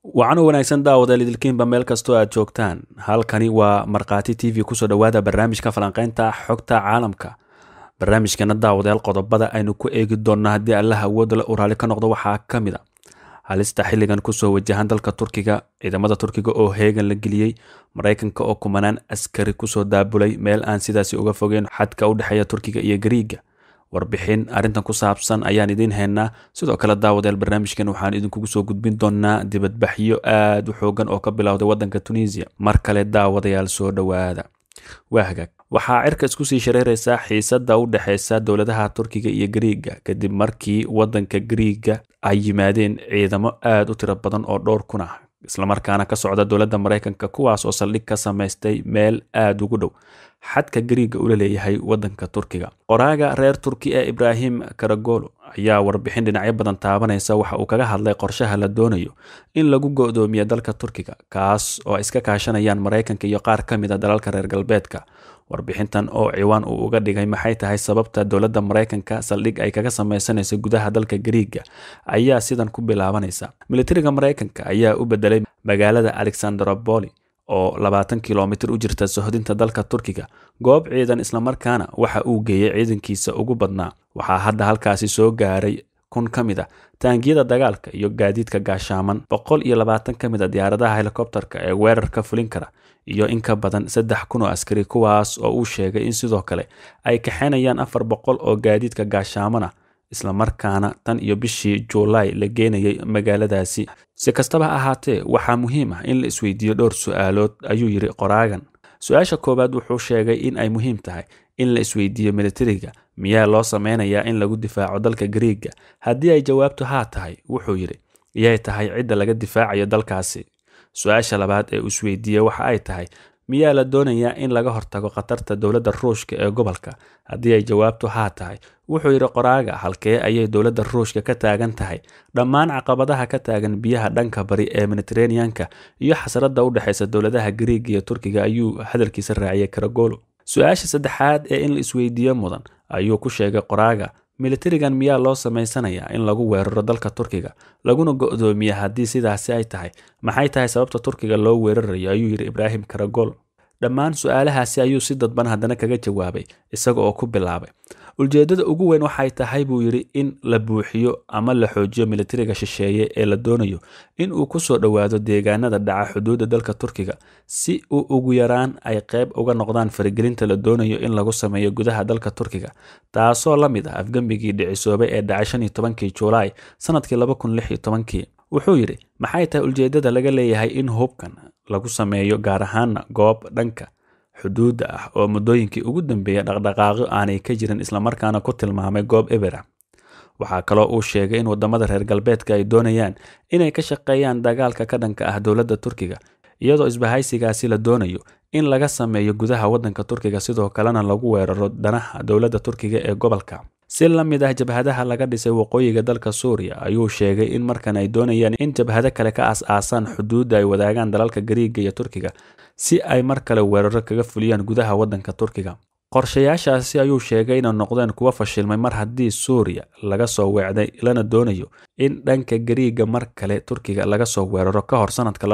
wacano wanaagsan daawadael idilkiinba meel kastoo aad joogtaan halkani waa markhaati t v kusoo dhowaada barnaamijka falanqeynta xogta caalamka barnaamijkeena daawadayaal qodobada aynu ku eegi doonno haddii allaha awoodda la uraali ka noqdo waxaa ka mid a halista xilligan kusoo wajahan dalka turkiga ciidamada turkiga oo heegan la geliyey maraykanka oo kumanaan askari kusoo daabulay meel aan sidaasi uga fogeyn xadka u dhexeeya turkiga iyo gariiga warbixin arrintan ku saabsan ayaan idiin haynaa sidoo kale daawadayaal barnaamijkan waxaan idinkugu soo gudbin doonaa dibadbaxyo aad u xoogan oo ka bilowday waddanka tunisiya mar kale daawadayaal soo dhowaada waa hagaag waxaa cirka isku sii shareeraysaa xiisadda u dhexeysa dowladaha turkiga iyo gariiga kadib markii waddanka gariiga ay yimaadeen ciidamo aada u tiro badan oo dhowr kun ah islamarkaana ka socda dowladda maraykanka kuwaas oo saldhig ka samaystay meel aada ugu dhow xadka gariiga ula leeyahay waddanka turkiga qoraaga reer turki ee ibraahim karagolo ayaa warbixin dhinacyo badan taabanaysa waxa uu kaga hadlay qorshaha la doonayo in lagu go-doomiyo dalka turkiga kaas oo iska kaashanayaan maraykanka iyo qaar ka mid a dalalka reer galbeedka warbixintan oo ciwaan uu uga dhigay maxay tahay sababta dowladda maraykanka saldhig ay kaga sameysanaysa gudaha dalka gariiga ayaa sidan ku bilaabanaysa militariga maraykanka ayaa u bedelay magaalada alexandropoli oo labaatan kilomitir u jirta sohdinta dalka turkiga goob ciidan islamarkaana waxa uu geeyey ciidankiisa ugu badnaa waxaa hadda halkaasi soo gaaray kun ka mid a taangiyada dagaalka iyo gaadiidka gaashaaman boqol iyo labaatan ka mid a diyaaradaha helikobterka ee weerarka fulin kara iyo in ka badan saddex kun oo askari kuwaas oo uu sheegay in sidoo kale ay kaxaynayaan afar boqol oo gaadiidka gaashaaman ah islamarkaana tan iyo bishii juulaay la geenayay magaaladaasi si kastaba ha ahaatee waxaa muhiim ah in la isweydiiyo dhowr su-aalood ayuu yidhi qoraagan su-aasha koowaad wuxuu sheegay in ay muhiim tahay in la isweydiiyo militariga miyaa loo sameynayaa in lagu difaaco dalka gariiga haddii ay jawaabtu haa tahay wuxuu yidhi yay tahay cidda laga difaacayo dalkaasi su-aasha labaad ee uu isweydiiyey waxa ay tahay miyaa la doonayaa in laga hortago khatarta dowladda ruushka ee gobolka haddii ay jawaabtu haa tahay wuxuu yidhi qoraaga halkee ayay dowladda ruushka ka taagan tahay dhammaan caqabadaha ka taagan biyaha dhanka bari ee mediteraneanka iyo xasradda u dhexeysa dowladaha gariiga iyo turkiga ayuu hadalkiisa raaciyay karagolo su-aasha saddexaad ee in la isweydiiyo mudan ayuu ku sheegay qoraaga militarigan miyaa loo samaysanayaa in lagu weeraro dalka turkiga laguna go-doomiya haddii sidaasi ay tahay maxay tahay sababta turkiga loo weerarayo ayuu yidhi ibraahim karagol dhammaan su-aalahaasi ayuu si dadban haddana kaga jawaabay isaga oo ku bilaabay ujeeddada ugu weyn waxay tahay buu yidhi in la buuxiyo ama la xoojiyo militariga shisheeye ee la doonayo in uu kusoo dhowaado deegaanada dhaca xuduudda dalka turkiga si uu ugu yaraan ay qayb uga noqdaan faragelinta la doonayo in lagu sameeyo gudaha dalka turkiga taasoo la mid ah afgembigii dhicisoobay ee dhacay shan iyo tobankii juulaay sanadkii laba kun lix iyo tobankii wuxuu yidhi maxay tahay ujeeddada laga leeyahay in hubkan lagu sameeyo gaar ahaana goob dhanka xuduudda ah oo muddooyinkii ugu dambeeya dhaqdhaqaaqyo aanay ka jirin islamarkaana ku tilmaamay goob ebera waxaa kaloo uu sheegay in waddamada reer galbeedka ay doonayaan inay ka shaqeeyaan dagaalka ka dhanka ah dowladda turkiga iyadoo isbahaysigaasi la doonayo in laga sameeyo gudaha waddanka turkiga sidoo kalena lagu weeraro danaha dowladda turkiga ee gobolka si la mid ah jabhadaha laga dhisay waqooyiga dalka suuriya ayuu sheegay in markan ay doonayaan in jabhado kale ka as-aasaan xuduudda ay wadaagaan dalalka gariiga iyo turkiga si ay mar kale weeraro kaga fuliyaan gudaha waddanka turkiga qorshayaashaasi ayuu sheegay inay noqdeen kuwa fashilmay mar haddii suuriya laga soo weecday lana doonayo in dhanka gariiga mar kale turkiga laga soo weeraro ka hor sanadka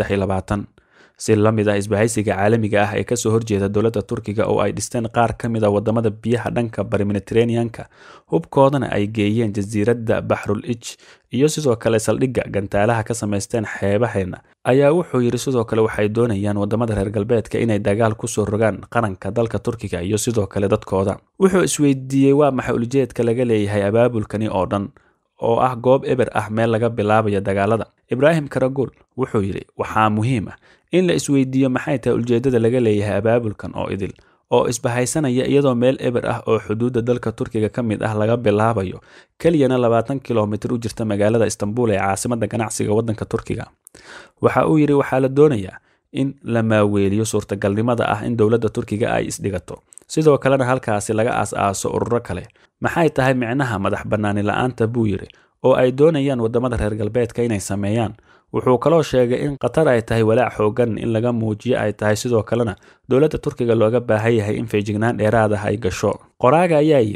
si la mid ah isbahaysiga caalamiga ah ee kasoo horjeeda dowladda turkiga oo ay dhisteen qaar ka mid a wadamada biyaha dhanka bari mediteraneanka hubkoodana ay geeyeen jasiiradda baxrul ij iyo sidoo kale saldhigga gantaalaha ka samaysteen xeebaheena ayaa wuxuu yidhi sidoo kale waxay doonayaan wadamada reer galbeedka inay dagaal kusoo rogaan qaranka dalka turkiga iyo sidoo kale dadkooda wuxuu isweydiiyey waa maxay ulijeedka laga leeyahay abaabulkani oo dhan oo ah goob eber ah meel laga bilaabayo dagaalada ibraahim karagol wuxuu yidhi waxaa muhiim ah in la isweydiiyo maxay tahay ujeeddada laga leeyahay abaabulkan oo idil oo isbahaysanaya iyadoo meel eber ah oo xuduudda dalka turkiga ka mid ah laga bilaabayo keliyana labaatan kilomitir u jirta magaalada istanbul ee caasimadda ganacsiga waddanka turkiga waxa uu yidhi waxaa la doonayaa in la maaweeliyo suurtagalnimada ah in dowladda turkiga ay isdhigato sidoo kalena halkaasi laga aas-aaso ururo kale maxay tahay micnaha madax bannaani la-aanta buu yidhi oo ay doonayaan waddamada reer galbeedka inay sameeyaan wuxuu kaloo sheegay in qatar ay tahay walaac xoogan in laga muujiyo ay tahay sidoo kalena dowladda turkiga looga baahan yahay in feejignaan dheeraad ah ay gasho qoraaga ayaa yidhi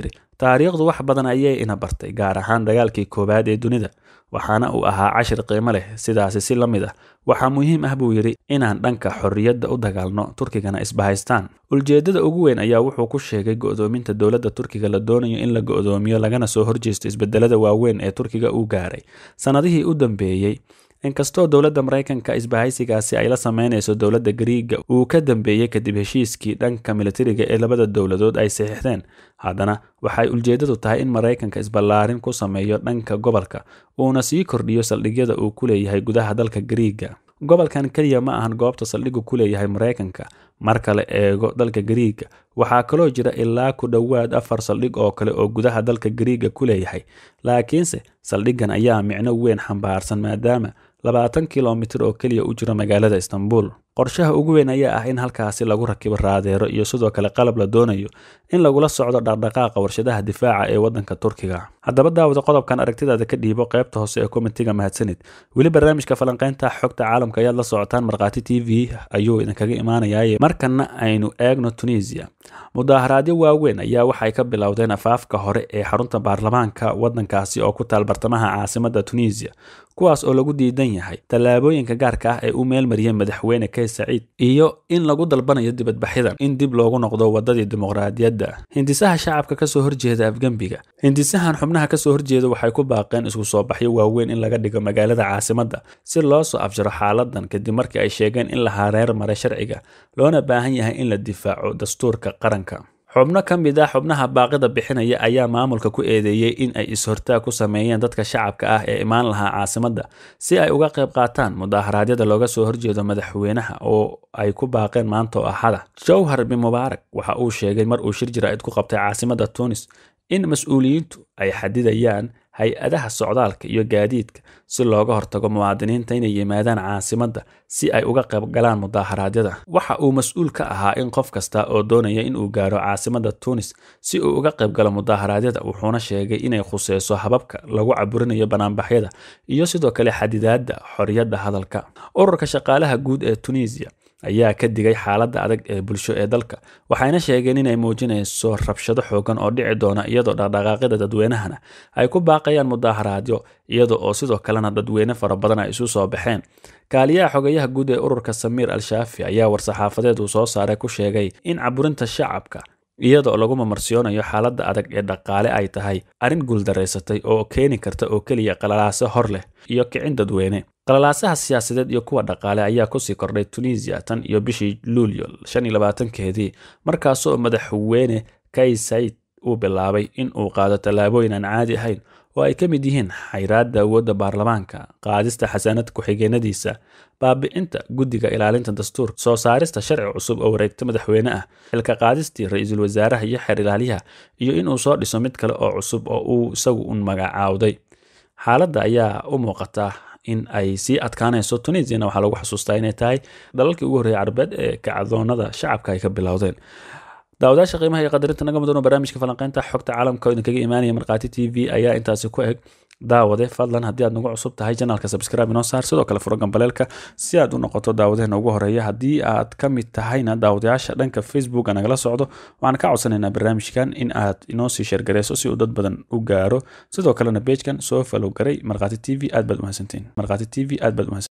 taariikhdu wax badan ayay ina bartay gaar ahaan dagaalkii koowaad ee dunida waxaana uu ahaa cashir qiimo leh sidaasi si la mid ah waxaa muhiim ah buu yidhi inaan dhanka xorriyadda u dagaalno turkigana isbahaystaan ujeeddada ugu weyn ayaa wuxuu ku sheegay go'doominta dowladda turkiga la doonayo in la go'doomiyo lagana soo horjeesto isbedelada waaweyn ee turkiga uu gaaray sannadihii u dambeeyey inkastoo dowladda maraykanka isbahaysigaasi ay la sameynayso dowladda gariiga uu ka dambeeyey kadib heshiiskii dhanka militariga ee labada dowladood ay saxiixdeen haddana waxay ujeeddadu tahay in maraykanka isballaarin ku sameeyo dhanka gobolka uuna sii kordhiyo saldhigyada uu ku leeyahay gudaha dalka gariiga gobolkan keliya ma ahan goobta saldhigu ku leeyahay maraykanka marka la eego dalka gariiga waxaa kaloo jira ilaa ku dhowaad afar saldhig oo kale oo gudaha dalka gariiga ku leeyahay laakiinse saldhiggan ayaa micno weyn xambaarsan maadaama labaatan kilomitir oo keliya u jiro magaalada istanbul qorshaha ugu weyn ayaa ah in halkaasi lagu rakibo raadeero iyo sidoo kale qalab la doonayo in lagula socdo dhaqdhaqaaqa warshadaha difaaca ee waddanka turkiga haddaba daawada qodobkan aragtidaada ka dhiibo qaybta hoose ee komitiga mahadsanid weli barnaamijka falanqaynta xogta caalamka ayaad la socotaan markhaati t v ayuu idinkaga imaanayaaye markana aynu eegno tunisiya mudaaharaadyo waaweyn ayaa waxay ka bilowdeen afaafka hore ee xarunta baarlamaanka waddankaasi oo ku taal bartamaha caasimadda tunisiya kuwaas oo lagu diidan yahay tallaabooyinka gaarka ah ee u meelmariyay madaxweyne kays saciid iyo in lagu dalbanayo dibadbaxidan in dib loogu noqdo waddadii dimuqraadiyadda hindisaha shacabka kasoo horjeeda afgembiga hindisahan xubnaha kasoo horjeeda waxay ku baaqeen isku soo baxyo waaweyn in laga dhigo magaalada caasimadda si loo soo afjaro xaaladan kadib markii ay sheegeen in la hareer maray sharciga loona baahan yahay in la difaaco dastuurka qaranka xubno ka mid ah xubnaha baaqida bixinaya ayaa maamulka ku eedeeyey in ay is-hortaag ku sameeyeen dadka shacabka ah ee imaan lahaa caasimadda si ay uga qayb qaataan mudaharaadyada looga soo horjeedo madaxweynaha oo ay ku baaqeen maanta oo axada jowhar bin mubaarak waxa uu sheegay mar uu shir jira-id ku qabtay caasimadda tunis in mas-uuliyiintu ay xadidayaan hay-adaha socdaalka iyo gaadiidka si looga hortago muwaadiniinta inay yimaadaan caasimadda si ay uga qayb galaan mudaaharaadyada waxa uu mas-uul ka ahaa in qof kasta oo doonaya inuu gaaro caasimadda tunis si uu uga qayb galo mudaaharaadyada wuxuuna sheegay inay khuseyso hababka lagu caburinayo banaanbaxyada iyo sidoo kale xadidaadda xorriyadda hadalka ururka shaqaalaha guud ee tunisiya ayaa ka digay xaaladda adag ee bulsho ee dalka waxayna sheegeen inay muujinayso rabshado xoogan oo dhici doona iyadoo dhaqdhaqaaqyada dadweynahana ay ku baaqayaan mudaaharaadyo iyada oo sidoo kalena dadweyne fara badan ay isu soo baxeen kaaliyaha xogayaha guud ee ururka samiir al-shaafi ayaa war-saxaafadeed uu soo saaray ku sheegay in caburinta shacabka iyadoo lagu mamarsiyoonayo xaaladda adag ee dhaqaale ay tahay arrin guuldaraysatay oo keeni karta oo keliya qalalaaso hor leh iyo kicin dadweyne qalalaasaha siyaasadeed iyo kuwa dhaqaale ayaa kusii kordhay tunisiya tan iyo bishii luulyo shan iyo labaatankeedii markaasoo madaxweyne kay said uu bilaabay in uu qaado tallaabooyin aan caadi ahayn oo ay ka mid yihiin xayraadda awoodda baarlamaanka qaadista xasaanad ku-xigeenadiisa baabi'inta guddiga ilaalinta dastuurka soo saarista sharci cusub oo wareegta madaxweyne ah xilka qaadistii ra-iisul wasaaraha iyo xeer ilaaliyaha iyo inuu soo dhiso mid kale oo cusub oo uu isagu un magacaawday xaaladda ayaa u muuqata in ay sii adkaanayso tunisiana waxaa lagu xasuustaa inay tahay dalalkii ugu horreeyay carabeed ee kacdoonada shacabka ay ka bilowdeen daawadaasha qiimaha iyo qadarinta naga mudan barnaamijka falanqeynta xogta caalamka oo idinkaga imaanaya markhaati t v ayaa intaasi ku eg daawade fadlan haddii aad nagu cusub tahay janaalka subscribe inoo saar sidoo kale furo gambaleelka si aad u noqoto daawadeena ugu horeeya haddii aad ka mid tahayna daawadayaasha dhanka facebook nagala socdo waxaan ka codsanaynaa barnaamijkan in aad inoo sii sheergareyso si uu dad badan u gaaro sidoo kalena beejkan soo falow garay markhaati t v aad baad umahadsantiin markhaati t v aad baad umahadsantiin